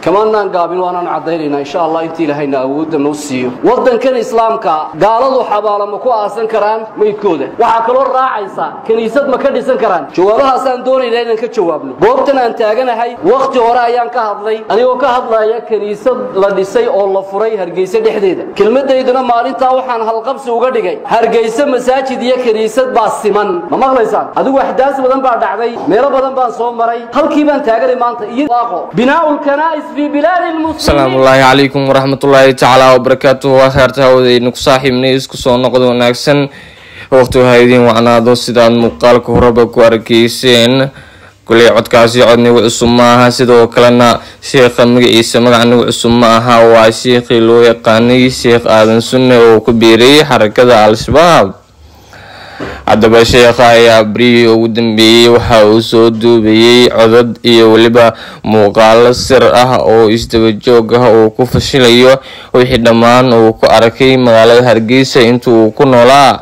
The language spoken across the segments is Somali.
kamaanaan gaabin waanaan caddaynaynaa insha allah intii ilaahayna awoodda noo siiyo waddankan islaamka gaaladu xabaalo ma ku aasan karaan meydkooda waxaa kaloo raacaysa kiniisad ma ka dhisan karaan jawaabahaasaan doonaynaa inaan ka jawaabno goobtan aan taaganahay wakhti hore ayaan ka hadlay anigoo ka hadlaya kiniisad la dhisay oo la furay hargeysa dhexdeeda kelmadayduna maalintaa waxaan halqabsi uga dhigay hargeysa masaajid iyo kiniisad baa siman ma maqlaysaan adigu axdaas badan baa dhacday meelo badan baan soo maray halkii baan taaganay maanta iyo waaqo binaa'u lkanaa'is fi bilaadi lmuslimiin asalaamu ullaahi calaykum waraxmatullaahi tacaala wabarakaatuhu waa kheerta hawadaynu ku saaxiibnay isku soo noqod wanaagsan waqti ha idiin wacnaado sidaad muuqaalka horeba ku arkayseen kuley codkaasi cod nigu cusub ma aha sidoo kalena sheekha magaciisa magac nigu cusub ma aha waa sheekhii loo yaqaanay sheekh aadan sunne oo ku biirayay xarakada al-shabaab haddaba sheekha ayaa abrihii ugu dambeeyey waxa uu soo duubayay codad iyo weliba muuqaalo sir ah oo isdaba joog ah uu ku fashilayo wixii dhammaan uu ku arkay magaalada hargeysa inta uu ku noolaa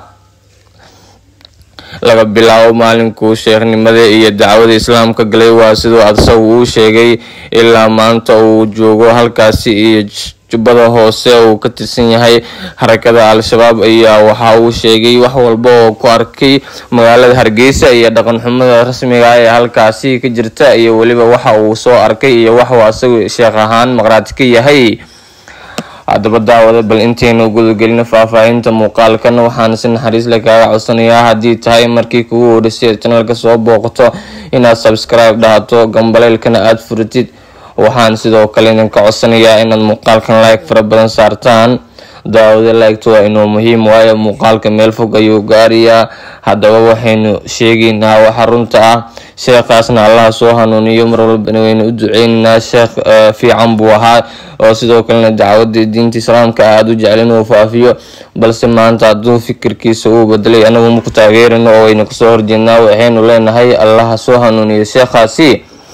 laga bilaabo maalinkuu sheekhnimada iyo dacwada islaamka galay waa siduu adsagu uu sheegay ilaa maanta uu joogo halkaasi iyo jubbada hoose uu ka tirsan yahay xarakada al-shabaab ayaa waxa uu sheegay wax walba oo ku arkay magaalada hargeysa iyo dhaqan xumada rasmiga ee halkaasi ka jirta iyo weliba waxa uu soo arkay iyo waxuu asagu sheekh ahaan maqraati ka yahay haddaba daawada bal intaynu gudagelino faahfaahinta muuqaalkan waxaan si naxariis le kaaga codsanayaa haddii tahay markii kugu horeysay janalka soo booqato inaad subscribe dhahato gambaleylkana aada furatid waxaan sidoo kale idinka codsanayaa inaad muuqaalkan like fara badan saartaan daawada like-to waa inuu muhiim waayo muuqaalka meel fog ayuu gaarayaa haddaba waxaynu sheegaynaa waxa runta ah sheekhaasna allaha soo hanuuniyo mar walbana waynu u duceynaynaa sheekh fiican buu ahaa oo sidoo kalena dacwada diinta islaamka aada u jecel inuu faafiyo balse maanta hadduu fikirkiisa uu bedelay anagu maku taageerino oo waynu kasoo horjeednaa waxaynu leenahay allaha soo hanuuniyo sheekhaasi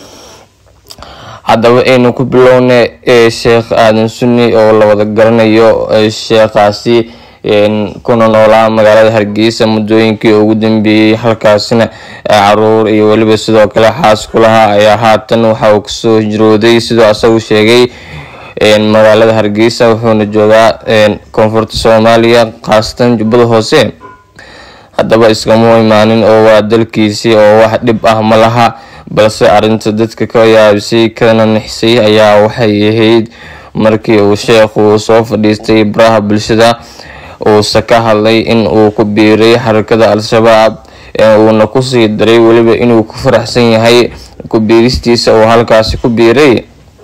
haddaba aynu ku bilowna sheekh aadan sunni oo la wada garanayo sheekhaasi kuna noolaa magaalada hargeysa muddooyinkii ugu dambeeyey halkaasina caruur iyo weliba sidoo kale xaas kulaha ayaa haatan waxa uu kasoo hijrooday sidoo asagu sheegay magaalada hargeysa wuxuuna joogaa koonfurta soomaaliya khaasatan jubbada hoose haddaba iskama imaanin oo waa dalkiisii oo wax dhib ah ma laha balse arrinta dadka ka yaabisay kana nixisay ayaa waxay ahayd markii uu sheekhu soo fadhiistay baraha bulshada uuse ka hadlay in uu ku biiray xarakada al-shabaab uuna kusii daray weliba inuu ku faraxsan yahay ku biiristiisa uu halkaasi ku biiray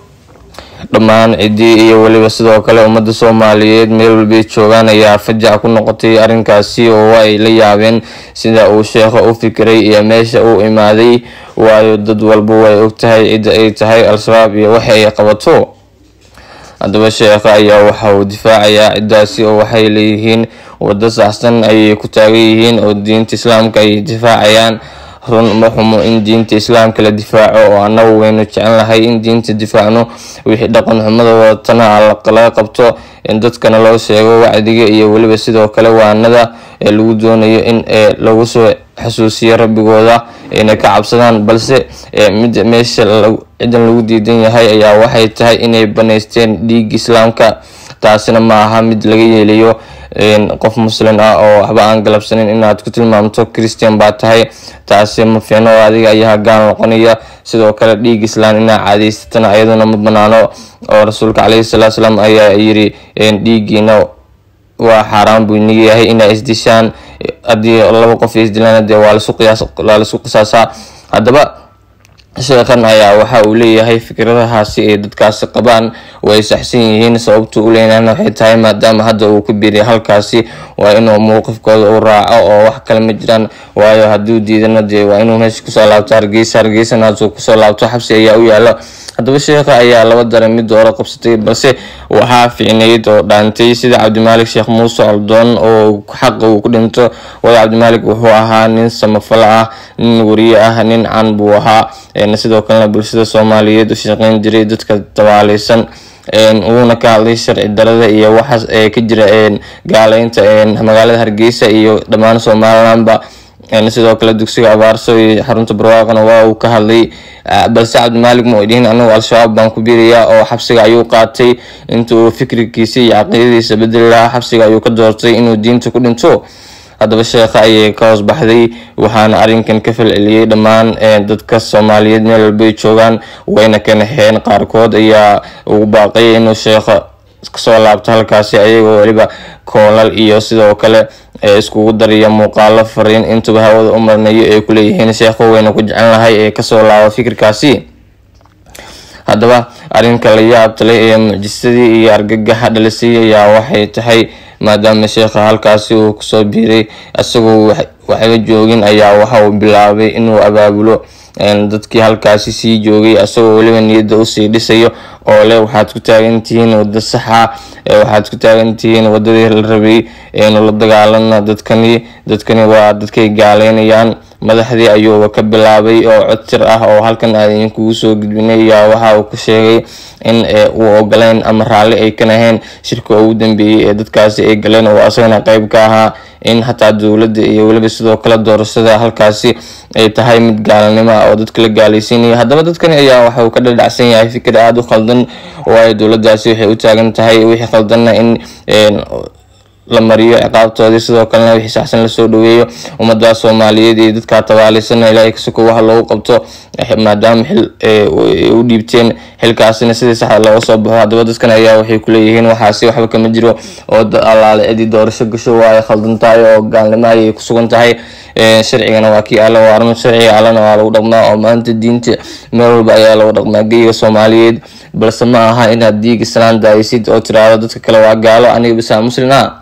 dhammaan ciddii iyo weliba sidoo kale ummadda soomaaliyeed meel walbay joogaan ayaa fajac ku noqotay arrinkaasi oo ay la yaabeen sida uu sheekha u fikiray iyo meesha uu imaaday waayo dad walba way ogtahay cidda ay tahay al-shabaab iyo waxa ay qabato haddaba sheekha ayaa waxa uu difaacayaa ciddaasi oo waxay leeyihiin waddo saxsan ayay ku taagan yihiin oo diinta islaamka ay difaacayaan run ma xumo in diinta islaamka la difaaco oo annagu waynu jecelnahay in diinta difaacno wixii dhaqan xumada wadatana laga qabto in dadkana loo sheego wacdiga iyo weliba sidoo kale waanada ee lagu doonayo in lagu soo xasuusiyo rabbigooda ayna ka cabsadaan balse mid meesha cidan lagu diidan yahay ayaa waxay tahay inay banaysteen dhiig islaamka taasina ma aha mid laga yeelayo qof muslim ah oo waxba aan galabsanin inaad ku tilmaamto christian baa tahay taasi ma fiicno oo adiga ayaa gaal noqonaya sidoo kale dhiig islaan inaa caadeysatana ayaduna ma banaano oo rasuulka caleyhi salaatu salaam ayaa yiri dhiigiina waa xaaraan buu inaga yahay inaa isdishaan haddii laba qof isdilaan dee waa laisku qisaasaa haddaba sheekhan ayaa waxa uu leeyahay fikradahaasi ay dadkaasi qabaan way saxsan yihiin sababtu u leynana waxay tahay maadaama hadda uu ku biiriy halkaasi waa inuu mowqifkooda u raaco oo wax kale ma jiraan waayo hadduu diidana dee waa inuu meesha kusoo laabto hargeysa hargeysana hadduu kusoo laabto xabsi ayaa u yaalo haddaba sheekha ayaa laba dare mid doora qabsatay balse waxaa fiicneyd oo dhaantay sida cabdimaalik sheekh muuse oldoon oo xaqa uu ku dhinto waayo cabdimaalik wuxuu ahaa nin samafalo ah nin wariye ah nin can buu ahaa sidoo kalena bulshada soomaaliyeed u shaqeyn jiray dadka dabaaleysan wuuna ka hadlay sharci darada iyo waxaas ee ka jira gaaleynta magaalada hargeysa iyo dhammaan somalilandba sidoo kale dugsiga abaarso iyo xarunta barwaaqana waa uu ka hadlay balse cabdimaalig ma dhihin anagu al-shabaab baan ku biirayaa oo xabsiga ayuu qaatay inta uu fikirkiisa iyo caqiidadiisa bedeli lahaa xabsiga ayuu ka doortay inuu diinta ku dhinto haddaba sheekha ayay ka hoos baxday waxaana arrinkan ka falceliyey dhammaan dadka soomaaliyeed meel walbay joogaan wayna ka naheen qaarkood ayaa ugu baaqay inuu sheekha kasoo laabto halkaasi ayagoo weliba koolal iyo sidoo kale iskugu dariya muuqaalo fariin intuba hawada u marnayo ay kuleeyihiin sheekho wayna ku jecel lahay ee kasoo laabo fikirkaasi haddaba arrinka la yaabtale ee mucjisadii iyo argagaxa dhalisay ayaa waxay tahay maadaama sheekha halkaasi uu kusoo biiray isagoo waxba joogin ayaa waxa uu bilaabay inuu abaabulo dadkii halkaasi sii joogay isagoo weliba niyadda usii dhisayo oo leh waxaad ku taagantihiin wado saxa waxaad ku taagantihiin wadadii la rabay la dagaalana dadkani dadkani waa dadkay gaaleynayaan madaxdii ayuuba ka bilaabay oo codtir ah oo halkan aadin kugu soo gudbinay ayaa waxa uu ku sheegay in uu ogoleyn ama raalli ay ka naheen shirka ugu dambeeyey ee dadkaasi ay galeen oo asagana qeyb ka ahaa in xataa dowladda iyo weliba sidoo kale doorashada halkaasi ay tahay mid gaalanimo ah oo dadka la gaalaysiinaya haddaba dadkani ayaa waxa uu ka dhadhacsan yahay fikir aada u khaldan waayo dowladdaasi waxay u taagan tahay wixii khaldanna in la mariyo ciqaabtoodii sidoo kalena wixii saxsan lasoo dhaweeyo ummadda soomaaliyeed iyo dadkaa tabaalisana ilaahay kasoko waxa loogu qabto maadaama xil u dhiibteen xilkaasina sidii saxda looga soo baxo haddaba dadkan ayaa waxay kuleeyihiin waxaasi waxba kama jiro oo allaale cidii doorasho gasho waa ay khaldan tahay oo gaalnimo ayay kusugan tahay sharcigana waa kii alle waa arrin sharciga allena waa lagu dhaqmaa oo maanta diinta meel walba ayaa lagu dhaqmaa geyga soomaaliyeed balse ma aha inaad diig islaan daaysid oo tiraahdo dadka kale waa gaalo aniga bisaa muslin ah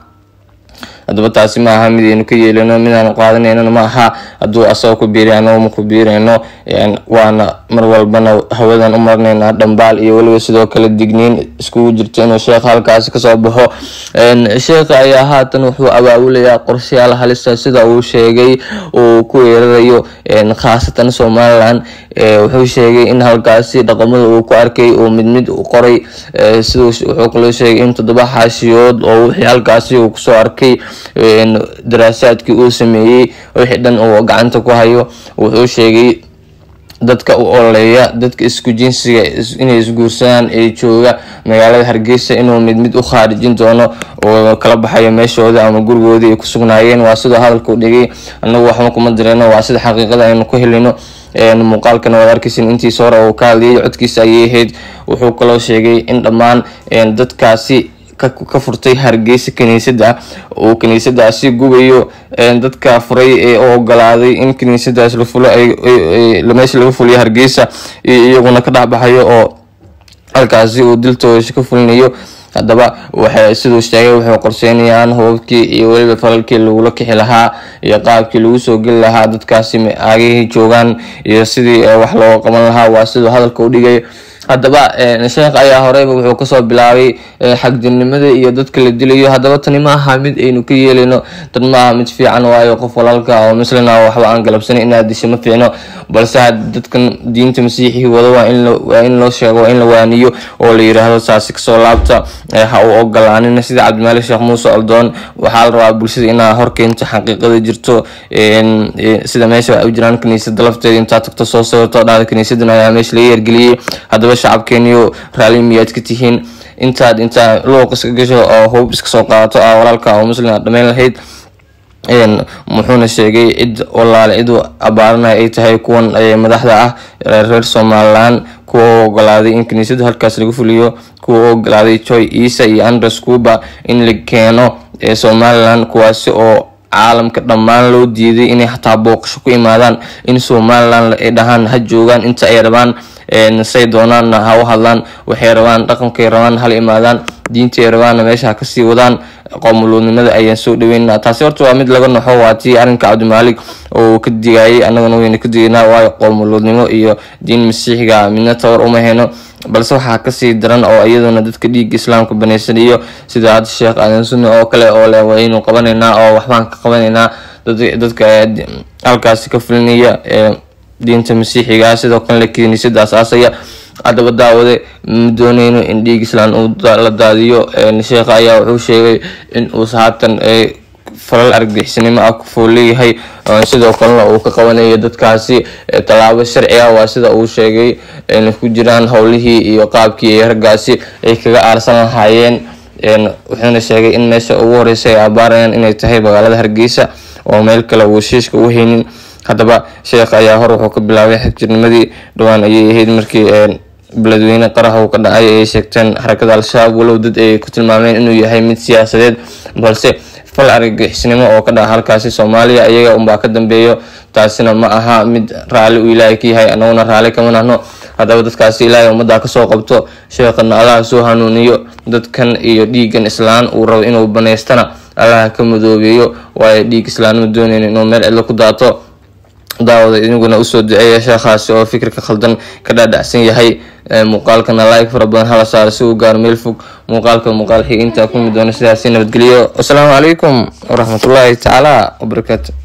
haddaba taasi ma aha mid aynu ka yeelino midaanu qaadanaynona ma aha hadduu asagoo ku biiray anagu ma ku biirayno waana mar walbana hawadan u marnaynaa dhambaal iyo weliba sidoo kale digniin iskugu jirto inuu sheekha halkaasi kasoo baxo sheekha ayaa haatan wuxuu abaabulayaa qorshayaal halisa sida uu sheegay uu ku weerarayo khaasatan somalilan wuxuu sheegay in halkaasi dhaqamada uu ku arkay uu mid mid u qoray siduu wuxuu kaloo sheegay in toddoba xaashiyood oo wixii halkaasi uu kusoo arkay daraasaadkii uu sameeyey wixii dhan uu gacanta ku hayo wuxuu sheegay dadka u ololeeya dadka isku jinsiga inay isguursadaan ee jooga magaalada hargeysa inuu mid mid u khaarijin doono oo kala baxayo meeshooda ama gurigoodii ay ku sugnaayeen waa sidoo hadalka u dhigay anagu waxba kuma direyno waa sida xaqiiqada aynu ku helino muuqaalkana waad arkeysin intiisa hore uu ka hadlayay codkiisa ayay ahayd wuxuu kaloo sheegay in dhammaan dadkaasi ka furtay hargeysa kiniisada uu kiniisadaasi gubayo dadka furay ee u ogolaaday in kiniisadaas la fulo meesha laga fuliyo hargeysa iyaguna ka dhexbaxayo oo halkaasi uu diltooda ka fulinayo haddaba waxay siduu sheegay waxay qorseynayaan hubabkii iyo weliba falalkii lagula kixi lahaa iyo qaabkii lagu soo geli lahaa dadkaasi aagihii joogaan iyo sidii wax looga qaban lahaa waa siduu hadalka u dhigay haddaba sheekh ayaa horeyba wuxuu kasoo bilaabay xagdinimada iyo dadka la dilayo haddaba tani ma aha mid aynu ka yeelino tan ma aha mid fiican waayo qof walaalka oo muslina waxba aan galabsanin inaad disho ma fiicno balse dadkan diinta masiixii wado waa in loo sheego waa in la waaniyo oo la yiraahdo saasi kasoo laabta ha u ogolaanin sida cabdimaalik sheekh muuse oldoon waxaa la rabaa bulshada inaa horkeento xaqiiqada jirto sida meesha u jiraan kaniisada lafteeda intaa tagto soo sawirto dhahda kaniisadan ayaa meesha laga yergeliyey haddaba shacabkeeniyo raalli miyaad ka tihiin intaad intaa luuq iska gasho oo hub iska soo qaadato ah walaalka oo muslim aad dhamayn lahayd muxuuna sheegay cid walaale cid abaaranaya ay tahay kuwan madaxda ah reer somalilan kuwa u ogolaaday in kiniisada halkaas laga fuliyo kuwa u ogolaaday joy isa iyo andres cuba in la keeno somalilan kuwaasi oo caalamka dhammaan loo diiday inay xataa booqasho ku imaadaan in somalilan ay dhahaan ha joogaan inta ay rabaan say doonaanna ha u hadlaan waxay rabaan dhaqankay rabaan hala imaadaan diintay rabaanna meesha ha kasii wadaan qoomuluudnimada ayaan soo dhaweynaa taasi horta waa mid laga naxo waa tii arrinka cabdimaalik oo ka digayay annagana wayna ka digaynaa waayo qoomuluudnimo iyo diin masiixiga midna tawar uma heno balse waxaa kasii daran oo iyaduna dadka dhiigga islaamka banaysanayo sida hadda sheekh aadan sunni oo kale oo leh waynu qabanaynaa oo waxbaan ka qabanaynaa dadka halkaasi ka fulinaya diinta masiixiga sidoo kalena kiniisada asaasaya haddaba daawade ma dooneyno in dhiig islaan uu la daadiyo sheekha ayaa wuxuu sheegay in uus haatan falal argixisnimo ah kufuu leeyahay sidoo kalena uu ka qabanayo dadkaasi tallaabo sharci ah waa sida uu sheegay ayna ku jiraan howlihii iyo qaabkii raggaasi ay kaga aarsan lahaayeen wuxuuna sheegay in meesha ugu horeysa ay abaarayaan inay tahay magaalada hargeysa oo meel kale uu heshiiska u haynin haddaba sheekh ayaa hor wuxuu ka bilaabay xagjirnimadii dhowaan ayay ahayd markii beledweyne qarax uu ka dhacay ay sheegteen xarakada al-shabaab walow dad ay ku tilmaameen inuu yahay mid siyaasadeed balse fal argagixisnimo oo ka dhaca halkaasi soomaaliya iyaga unbaa ka dambeeyo taasina ma aha mid raalli uu ilaahay ka yahay anaguna raalli kama nahno haddaba dadkaasi ilaahay ummaddaa kasoo qabto sheekhana allaha soo hanuuniyo dadkan iyo dhiigan islaan uu rabo inuu banaystana allaha ka madoobeeyo waayo dhiig islaanima dooneyn inuu meel cidlo ku daato daawada idiguna usoo duceeya sheekhaasi oo fikirka khaldan ka dhaadhacsan yahay muuqaalkana like fara badan hala saaro si uu gaaro meel fog muuqaalka muuqaal xiga intaa kulmi doona sidaasi nabadgeliyo wasalaamu calaykum waraxmatullaahi tacaala wabarakaatu